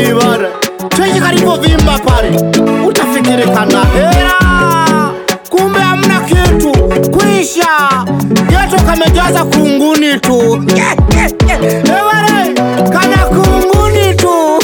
bana cheki kalivyovimba pale utafikiri kana hera kumbe hamna kitu kwisha geto kamejaza kunguni tu ebare kana kunguni tu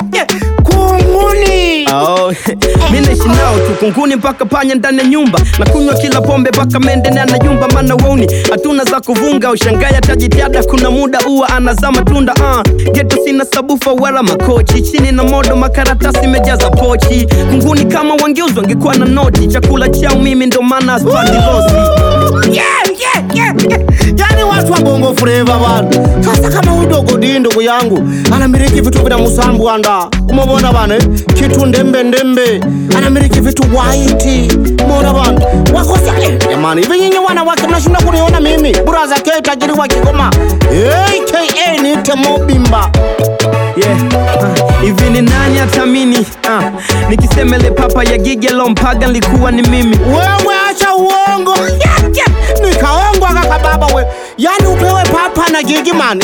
kunguni Oh, mi naishi nao tu kunguni mpaka panya ndani ya nyumba na kunywa kila pombe mpaka mende na anayumba mana wauni hatuna za kuvunga ushangaya tajitiada kuna muda uwa anazaa matunda uh. geto sina sabufa wala makochi chini na modo makaratasi mejaza pochi kunguni kama wangeuzwa wangekuwa na noti chakula chao mimi ndo maana spadilosi Yeah, yeah, yeah, yeah. yani watu wa bongo fleva bana sasa kama udogo di ndugu yangu anamiliki vitu vina musambwanda umobona bana eh? kitu ndembe ndembe anamiliki vitu waiti mona bana wakosa eh, jamani hivi nyinyi wanawake mnashinda kuniona mimi buraza ke tajiri wa kigoma aka nite mobimba yeah. uh, hivi ni nani atamini uh, nikisemele papa ya gigelo mpaga nilikuwa ni mimi wewe acha uongo Yeah, yeah. nikaongwa kaka baba we yani upewe papa na gigimani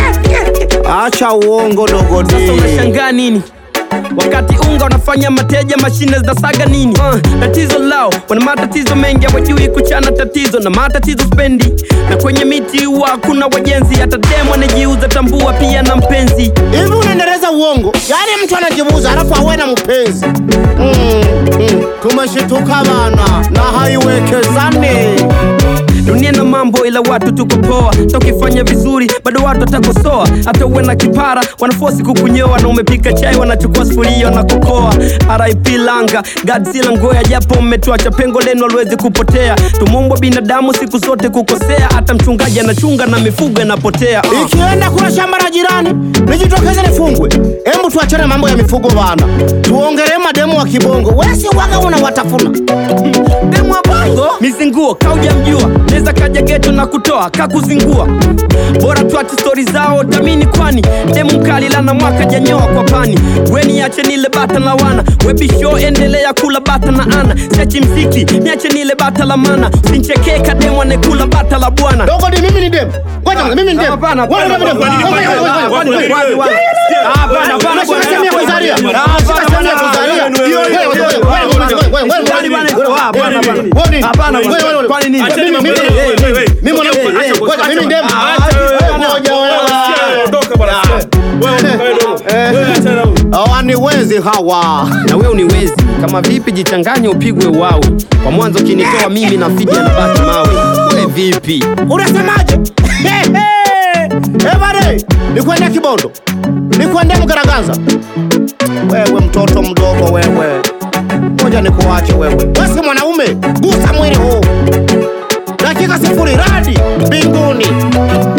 acha uongo dogodi sasa unashangaa nini wakati unga unafanya mateja mashine zinasaga nini uh, tatizo lao wana matatizo mengi hawajui kuchana tatizo na matatizo spendi na kwenye miti huwa hakuna wajenzi hata demo anajiuza tambua pia na mpenzi hivi unaendeleza uongo yaani mtu anajibuza alafu awe na mpenzi mm, mm. tumeshituka bana na haiwekezane dunia na mambo ila watu tuko poa tokifanya vizuri bado watu watakosoa hata uwe na kipara wanafosi kukunyoa na umepika chai wanachukua sufuria na kokoa rip langa godzilla ngoya japo mmetuacha pengo lenu aliwezi kupotea tumumbwa binadamu siku zote kukosea hata mchungaji anachunga na mifugo inapotea uh. ikienda kuna shamba la jirani nijitokeze nifungwe hebu tuachane mambo ya mifugo bana tuongelee mademu wa kibongo wesi waga unawatafuna demu wa bongo mizinguo kaujamjua neza kaja geto na kutoa kakuzingua bora tuache stori zao tamini kwani demu mkali lana mwaka janyoa kwa pani weni ache nile bata la wana webisho endelea kula bata na ana siachi mziki niache nile bata la mana sinchekee kademu anekula bata la bwana dogodi mimi ni demu ngoja mimi ni demu Hapana, Wewe hapana, ni demu. hapana, Ngoja, hapana, ngoja, ngoja, hapana, ngoja. hapana, hapana, hapana, hapana, Unashika bwana. sehemu ya kuzalia. Hapana, Unashika hapana, sehemu ya hapana, kuzalia. hapana, Wewe, wewe, wewe, wewe, wewe, wewe, wewe, Kwani bwana, wewe, ah, hapana, wewe, hapana. wewe, wewe, Hapana, wewe, bwana. wewe, Kwani nini? Mimi, mimi, Hey, mimi, hey, hey, mimi mwanamke. hey, hey, Ngoja, mimi ni demu. Acha, Wewe, ngoja, wewe. Hawaniwezi hawa na wewe uniwezi kama vipi jichanganye upigwe wawe kwa mwanzo kinitoa mimi na fidi anabaki mawe we vipi unasemaje? Ebare, nikwende Kibondo, nikwende Mgaraganza. Wewe mtoto mdogo wewe, ngoja nikuache wewe. Wewe si mwanaume, gusa mwili huu. Dakika sifuri, radi mbinguni.